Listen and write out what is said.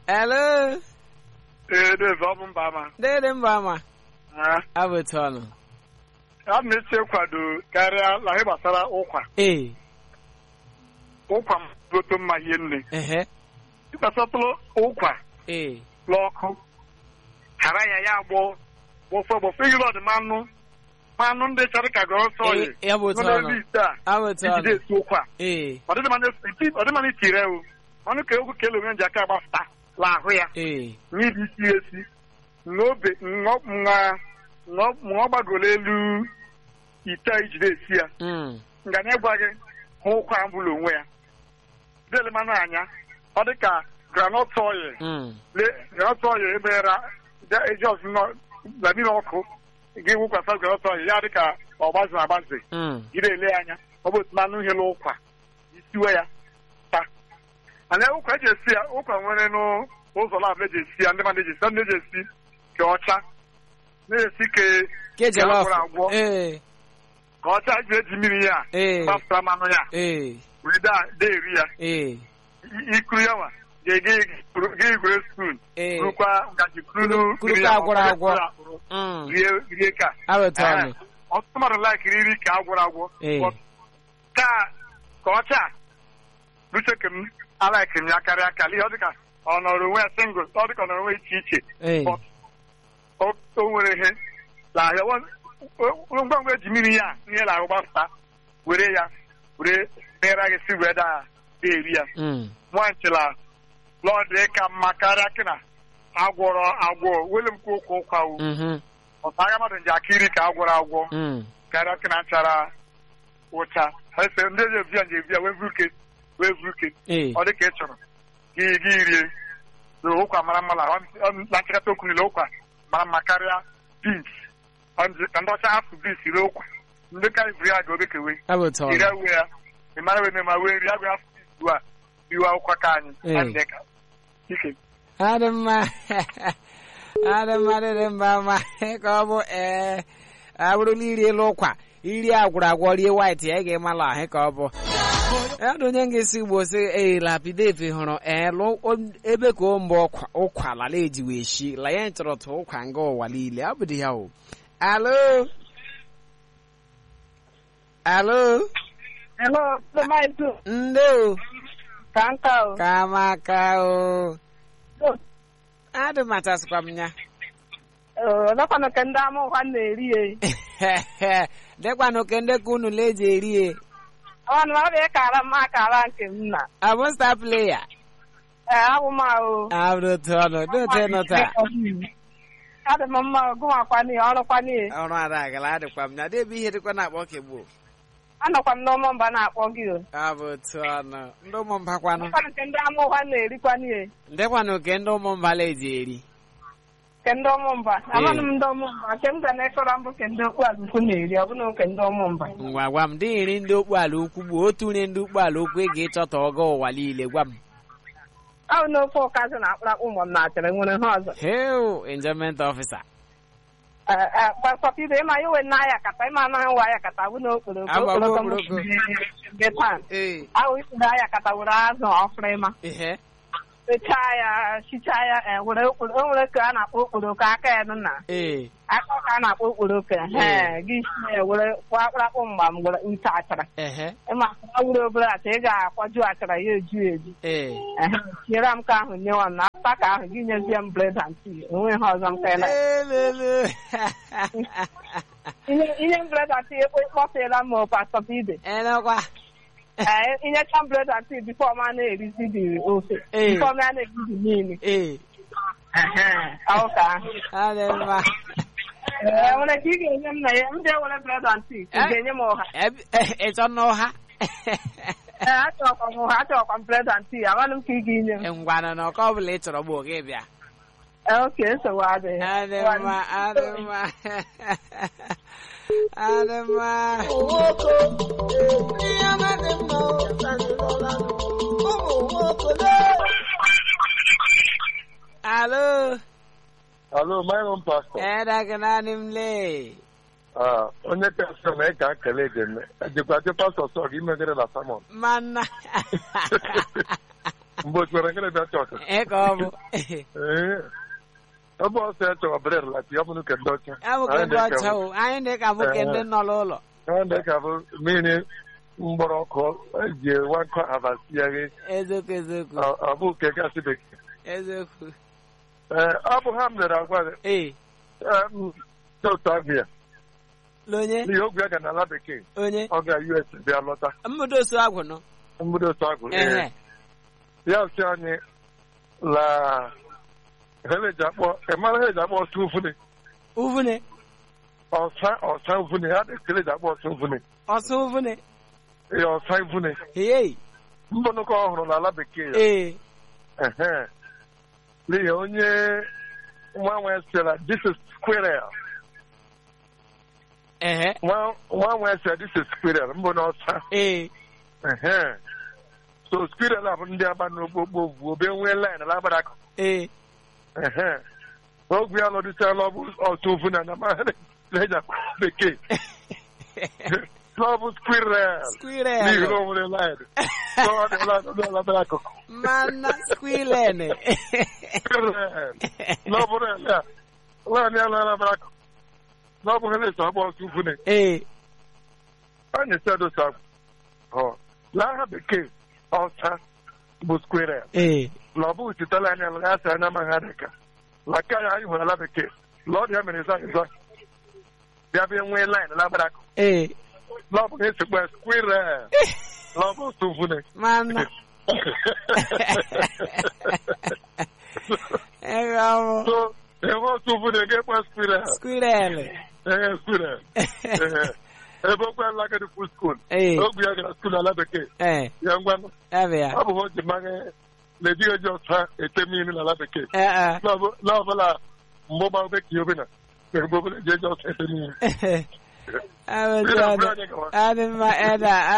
Hello. Ee, Dave, ọ bụ mba ama. Dede mba ma. Ah, Abụtụ ọnụ. A m na-eche kwado karịa na ihe gbasara ụkwa. Ee. Ụkwa m goto mma ihe nne. Ehe. Ịgbasatụrụ ụkwa Ee. n'ọkụ. Hara ya ya agbọ gbọfọ gbọfọ igiri ọdịmanụ. Manụ ndị chọrọ ka gọrọ sọ Ee, ya bụ otu N'ụlọ ọnụ. ebe ite a, Abụtụ ijide ọnụ. esi ụkwa. Ee. Ọdịmanụ itire o. Manụ ka egwu ka elu onye nji aka agbafụta lahụ ya. Ee. Nye dị isi esi. N'obe, ọ gbagoro elu ite a ijide esi ya. Mm. nga na ịgwa gị hụ ụkwa mbụlụ onwe ya dele mmanụ anya ọ dị ka granọt oil Mm. le granọt oil emeghara ejọs lamiri ọkụ gị wụkwasa granọt oil ya dị ka ọgbazi agbazi Mm. jide ele ya anya ọ bụ otu mmanụ ihe ụkwa isiwe ya ta mana ụkwa eji esi ya ụkwa nwere n'ụzọ lab eji esi ya ndị mmadụ eji esi ya ndị eji esi ka ọcha na-esi ka Ke jollof. agwọrọ agwọ. Ee. ka ọcha eji eji mmiri ya Ee. gbapụta mmanụ ya Ee. wee da da eri ya Ee. ikuru ya nwa ga-ege gị gwere spoon Ee. kurukwa ngaji kurunu Kurukwa mmiri ya, agwọrọ ọ agwọ. bụrụ akpụrụ, Mm. rie rie ka Abụtụ ọnụ. Ee, ọtụtụ mmadụ laikiri iri ka agwọrọ agwọ Ee. But ka ka ọcha ruche ke m alaiki m ya karịa karịa ihe ọ dịka ọ nọrọ onwe ya singl ọ dịka ọ nọrọ onwe iche iche Ee. But o o nwere ihe lahịa ngwa ngwa eji mmiri ya ihe lahụ gbapụta were ya were meere gị si wee daa da eri ya Mm. nwanchila lọdị ka mma karịa kịna agwọrọ agwọ wele m kwuo ụkwa ụkwa wu Mhm. ọta agha mmadụ njakịrị ka agwọrọ agwọ Mm. karịa kịna chara ụcha ese ndị eji ebi ya nje ebi ya wee vuke wee vuke Ee. ọ dị ka ị chọrọ gị gị rie na ụkwa mara mma la na nchịkọta okwu niile ụkwa mara mma karịa bins ka ndị ọcha hapụ bins rie ụkwa ndị ka ibiri ya ga obekewe Abụtụ iri ọnụ. ewe ya ị mara wee ma wee rie agwa hapụ bins ugbu a riwa ụkwa ka anyị Ee. anyị dị ka ike Adị mma. Adị mma dịdị mba mma ka ọ bụ ee abụrụla iri elu ụkwa iri agwụrụ agwọ rie white ya ị ga-emalụ ahụ ka ọ bụ ọdụ onye nga-esi ugbo sị ee lapidevi hụrụ ee lụ o- ebe ka o mbụ ụkwa ụkwa lala eji wee shi la ya chọrọ tụ ụkwa nga ụwa niile ọ bụ dị ya o alo alo Hello, Tomaitu, ndị o Kanka. ka maka o adị machasịkwa m ya Ọlọ́pàá ka ndị ama ụwa na-eri ya. dịkwanụ ka ndị ka unu leji erie Ọ na ọ bụ ịkara m akara nke m na. abụ star player Ee, abụ m ahụ. abụrụtụ ọnụ dịotu ịnụ taa Adị m mma gụmakwa n'ihe ọrụkwa n'ihe. ọrụ ada agala adịkwa m ya debe ihe dịkwa na-akpọ kegbo Anọkwa m n'ụmụ mba na-akpọ gị o. abụtụ ọnụ ndị ụmụ mba kwanụ Ọlọ́pàá ka ndị ama ụwa na-erikwa n'ihe. dịkwanụ ka ndị ụmụ mba leji eri Ke ndị ụmụ mba. Amanụ m ndị ụmụ mba. Ke m ga na-ekọrọ mbụ ke ndị okpu alụkwu na-eri, ọ bụna ke ndị ụmụ mba. ngwa gwa m dị iri ndị okpu ala ukwu gbuo otu nri ndị okpu ala ukwu ị ga-ịchọta ọga ụwa niile gwa m Ọ bụ n'ofe ụkazị na akpụrụakpụ mgbe m na-achọrọ nwere ha ọzọ. heu enjoyment officer Papa ịma iwe na aya kata ịma anaghị nwa aya kata bụ na okporoko Agba okporoko okporoko. dị taa. ee ahụ ifuru aya kata were azụ ọfụrịma ihe echaa ya chichaa ya e were okporo o nwere ka a na-akpọ okporoko aka ya nụ na ee aka ka a na-akpọ okporoko he gị sie ya were kwụọ akpụrụakpụ mgba m were ute achara ehe ịma ọ wuru obere acha ị ga-akwaju achara ya eju eju ee ehe tiere m ka ahụ nyewa m na afta ka ahụ gị nyezie m bred and tii onweghị ihe ọzọ m ka na elele ihe ihe m bred and tii kpọfeela m o pastọ ide enekwa ee inyecha m bred and tii bifọ m a na-erizi dị ofe Ee. bifọ m a na-erizi niile ee ahụ ka ahụ adị mma Ee, nwere ka ị ga-enye m na ya m ga-ewere bred and tii ị ga-enye m ụha Eb- eh, ịchọ n'ụha ee achọkwa m ụha achọkwa m bred and tii amanụ m ka ị ga-enye m ngwanụ na ọkọ ọbụla ị chọrọ gboo gị bịa Ee, oke nsogbu adịghị adị mma adị mma adị mma alo Alo, my own pastor. edaghị naanị m lee Ah, onye kasị na ị ka akele gị eme. Ejikwa dị pastọ sọ gị imegere na samọn. manna mgbe o chọrọ ngịnị bịa chọọchị Ee, ka ọ bụ. ee ọ bụ ọsọ ya chọrọ bred lati ọ bụ nke ndị ọcha Abụ ke ndị ọcha o. Anyị dị ka bụ ke ndị nọ n'ụlọ. ọ dị ka bụ mmiri mgbọrọ ọkụ eji ewe nkọ abasiaghi Eziokwu eziokwu. ọ bụ nke gasị bekee Eziokwu. ee ọ bụ ha m lere agwa gị Ee, ee, m otu agụ ya lonye n'ihi ogwe ya ga n'ala bekee onye ọ ga us bịa lọta mmadụ osu agwụ nọ. mgbidi otu agụ ee Ehe. ya si anyị la heleji akpọ ịmara heleji akpọ ọsọ ufune Uvune. ọsa ọsa ufune ya dị heleji akpọ ọsa ufune Ọsụ uvune. ya ọsa ufune Hey. mbọnụkọ ọhụrụ n'ala bekee ya Ee. Ehe. n'ihi onye nwa nwe sịra this is squirrel Ehe. nwa nwa nwe sịra this is squirrel mbụ na ọsa Ee. Ehe. so squirrel a bụ ndị agba n'okpokpo bụ obe nwee line lagbara akụ Ee. Ehe. ogwe ya nọdụsịala ọ bụ ọtụ ofu na na mahadum na-eji akpa bekee na ọ bụ squirrel n'ihi na Squirrel. o nwere line so ọ dị line ọ dị lagbara akụkụ Mana squirrel. squirrel na ọ bụrụ ya line ya lagbara akụkụ na ọ bụ helesi agba ọtụ ofu na Ee. anyị si adosa ọ n'aha bekee ọcha bụ squirrel Ee. na ọ bụ sitela anya na ya sị anya ma ha dịka na ka ya anyị hụrụ ala bekee na ọ dị ya mere ịza ịza bịa bịa nwee lin lagbara akụ Ee. na ọ bụ na esikwa squirrel na ọ bụ suvune Mana. Ego ọ bụ so enwe suvune ga-ekwe squirrel squirrel. ee squirrel Ee. ebe okwe lagadi fu skul Ee. ogwe ya gara skul ala bekee Ee. ya ngwanụ Ebe ya. ọ bụ ha o ji mara na-ejighị eji ọcha ete mmiri n'ala bekee Ee. ee. n'ọbụla mgbe ọgba bekee obi na mgbe ọbụla eji eji ọcha ete mmiri Ebe dị ọdụ. Adị mma Eda.